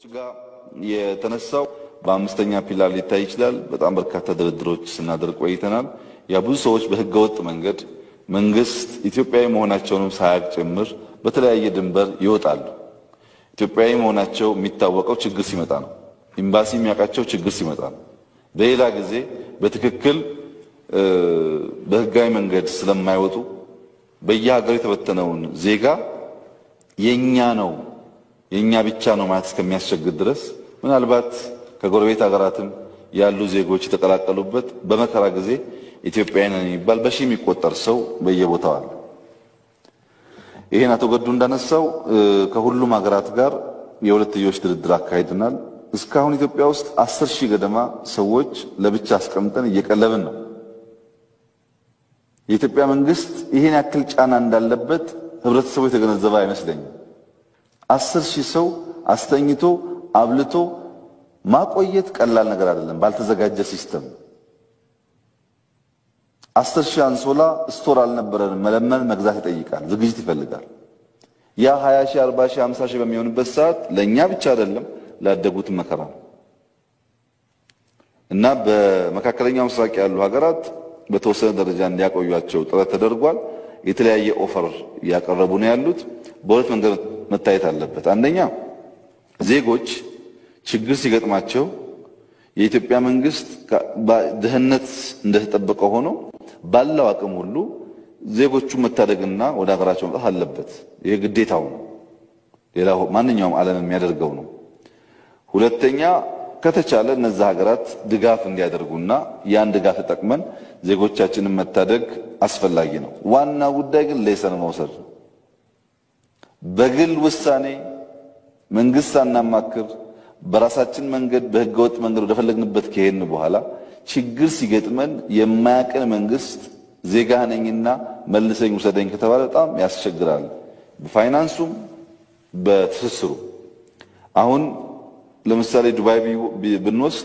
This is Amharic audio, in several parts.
ጋር የተነሳው በአምስተኛ ፒላር ሊታይ ይችላል። በጣም በርካታ ድርድሮች ስናደርግ ቆይተናል። ያ ብዙ ሰዎች በህገወጥ መንገድ መንግስት ኢትዮጵያዊ መሆናቸውንም ሳያቅ ጭምር በተለያየ ድንበር ይወጣሉ። ኢትዮጵያዊ መሆናቸው የሚታወቀው ችግር ሲመጣ ነው። ኤምባሲ የሚያውቃቸው ችግር ሲመጣ ነው። በሌላ ጊዜ በትክክል በህጋዊ መንገድ ስለማይወጡ በየሀገሩ የተበተነውን ዜጋ የኛ ነው የኛ ብቻ ነው ማለት እስከሚያስቸግር ድረስ ምናልባት ከጎረቤት ሀገራትም ያሉ ዜጎች የተቀላቀሉበት በመከራ ጊዜ ኢትዮጵያዊ ነን የሚባል በሺህ የሚቆጠር ሰው በየቦታው አለ። ይሄን አቶ ገዱ እንዳነሳው ከሁሉም ሀገራት ጋር የሁለትዮሽ ድርድር አካሂደናል። እስካሁን ኢትዮጵያ ውስጥ አስር ሺህ ገደማ ሰዎች ለብቻ አስቀምጠን እየቀለብን ነው። የኢትዮጵያ መንግስት ይሄን ያክል ጫና እንዳለበት ህብረተሰቡ የተገነዘበ አይመስለኝም። አስር ሺህ ሰው አስተኝቶ አብልቶ ማቆየት ቀላል ነገር አይደለም። ባልተዘጋጀ ሲስተም አስር ሺህ አንሶላ ስቶር አልነበረንም። መለመን መግዛት ይጠይቃል፣ ዝግጅት ይፈልጋል። ያ 20 ሺህ 40 ሺህ 50 ሺህ በሚሆንበት ሰዓት ለእኛ ብቻ አይደለም ላደጉት መከራ ነው እና በመካከለኛው ምስራቅ ያሉ ሀገራት በተወሰነ ደረጃ እንዲያቆዩቸው ጥረት ተደርጓል። የተለያየ ኦፈር እያቀረቡ ነው ያሉት። በሁለት መንገድ መታየት አለበት። አንደኛ ዜጎች ችግር ሲገጥማቸው የኢትዮጵያ መንግስት ድህነት እንደተጠበቀ ሆኖ ባለው አቅም ሁሉ ዜጎቹን መታደግና ወደ ሀገራቸው መምጣት አለበት። ይሄ ግዴታው ነው። ሌላ ማንኛውም ዓለም የሚያደርገው ነው። ሁለተኛ ከተቻለ እነዛ ሀገራት ድጋፍ እንዲያደርጉና ያን ድጋፍ ተጠቅመን ዜጎቻችንን መታደግ አስፈላጊ ነው። ዋና ጉዳይ ግን ሌሰን መውሰድ ነው። በግል ውሳኔ መንግስት ሳናማክር በራሳችን መንገድ በህገወጥ መንገድ ወደፈለግንበት ከሄድን በኋላ ችግር ሲገጥመን የማያቀን መንግስት ዜጋ ነኝና መልሰኝ ውሰደኝ ከተባለ በጣም ያስቸግራል። በፋይናንሱም በትስስሩ አሁን ለምሳሌ ዱባይ ብንወስድ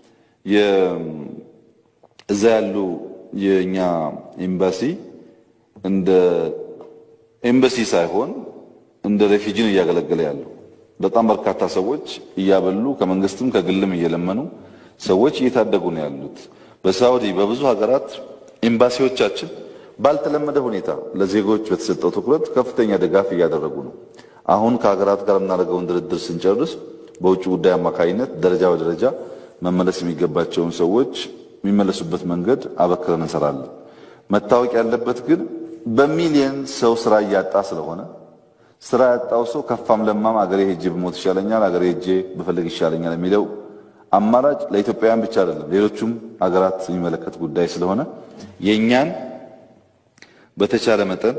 እዛ ያሉ የኛ ኤምባሲ እንደ ኤምባሲ ሳይሆን እንደ ሬፊጂ ነው እያገለገለ ያለው። በጣም በርካታ ሰዎች እያበሉ ከመንግስትም ከግልም እየለመኑ ሰዎች እየታደጉ ነው ያሉት። በሳውዲ በብዙ ሀገራት ኤምባሲዎቻችን ባልተለመደ ሁኔታ ለዜጎች በተሰጠው ትኩረት ከፍተኛ ድጋፍ እያደረጉ ነው። አሁን ከሀገራት ጋር የምናደርገውን ድርድር ስንጨርስ በውጭ ጉዳይ አማካኝነት ደረጃ በደረጃ መመለስ የሚገባቸውን ሰዎች የሚመለሱበት መንገድ አበክረን እንሰራለን። መታወቅ ያለበት ግን በሚሊየን ሰው ስራ እያጣ ስለሆነ ስራ ያጣው ሰው ከፋም ለማም አገሬ ሄጄ ብሞት ይሻለኛል፣ አገሬ ሄጄ ብፈልግ ይሻለኛል የሚለው አማራጭ ለኢትዮጵያውያን ብቻ አይደለም፣ ሌሎቹም ሀገራት የሚመለከት ጉዳይ ስለሆነ የእኛን በተቻለ መጠን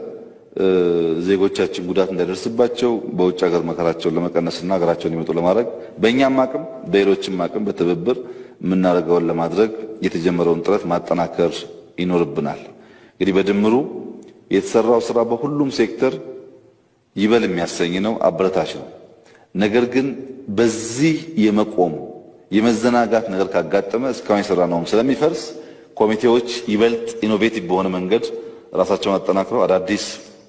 ዜጎቻችን ጉዳት እንዳይደርስባቸው በውጭ ሀገር መከራቸውን ለመቀነስና ሀገራቸውን እንዲመጡ ለማድረግ በእኛም አቅም በሌሎችም አቅም በትብብር የምናደርገውን ለማድረግ የተጀመረውን ጥረት ማጠናከር ይኖርብናል። እንግዲህ በድምሩ የተሰራው ስራ በሁሉም ሴክተር ይበል የሚያሰኝ ነው፣ አበረታች ነው። ነገር ግን በዚህ የመቆም የመዘናጋት ነገር ካጋጠመ እስካሁን የሰራነውም ስለሚፈርስ ኮሚቴዎች ይበልጥ ኢኖቬቲቭ በሆነ መንገድ ራሳቸውን አጠናክረው አዳዲስ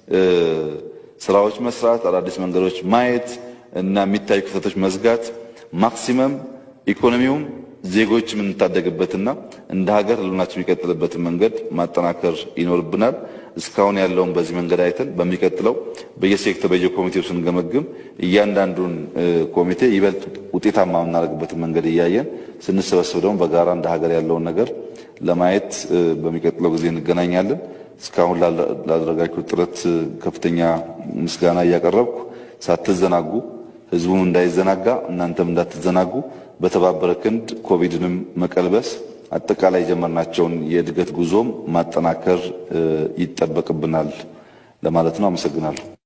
ስራዎች መስራት፣ አዳዲስ መንገዶች ማየት እና የሚታዩ ክፍተቶች መዝጋት ማክሲመም ኢኮኖሚውም ዜጎች የምንታደግበትና እንደ ሀገር ህልውናችን የሚቀጥልበትን መንገድ ማጠናከር ይኖርብናል። እስካሁን ያለውን በዚህ መንገድ አይተን በሚቀጥለው በየሴክተር በየኮሚቴው ስንገመግም እያንዳንዱን ኮሚቴ ይበልጥ ውጤታማ የምናደርግበትን መንገድ እያየን ስንሰበስብ ደግሞ በጋራ እንደ ሀገር ያለውን ነገር ለማየት በሚቀጥለው ጊዜ እንገናኛለን። እስካሁን ላደረጋችሁ ጥረት ከፍተኛ ምስጋና እያቀረብኩ ሳትዘናጉ ህዝቡም እንዳይዘናጋ እናንተም እንዳትዘናጉ በተባበረ ክንድ ኮቪድንም መቀልበስ አጠቃላይ የጀመርናቸውን የእድገት ጉዞም ማጠናከር ይጠበቅብናል ለማለት ነው። አመሰግናለሁ።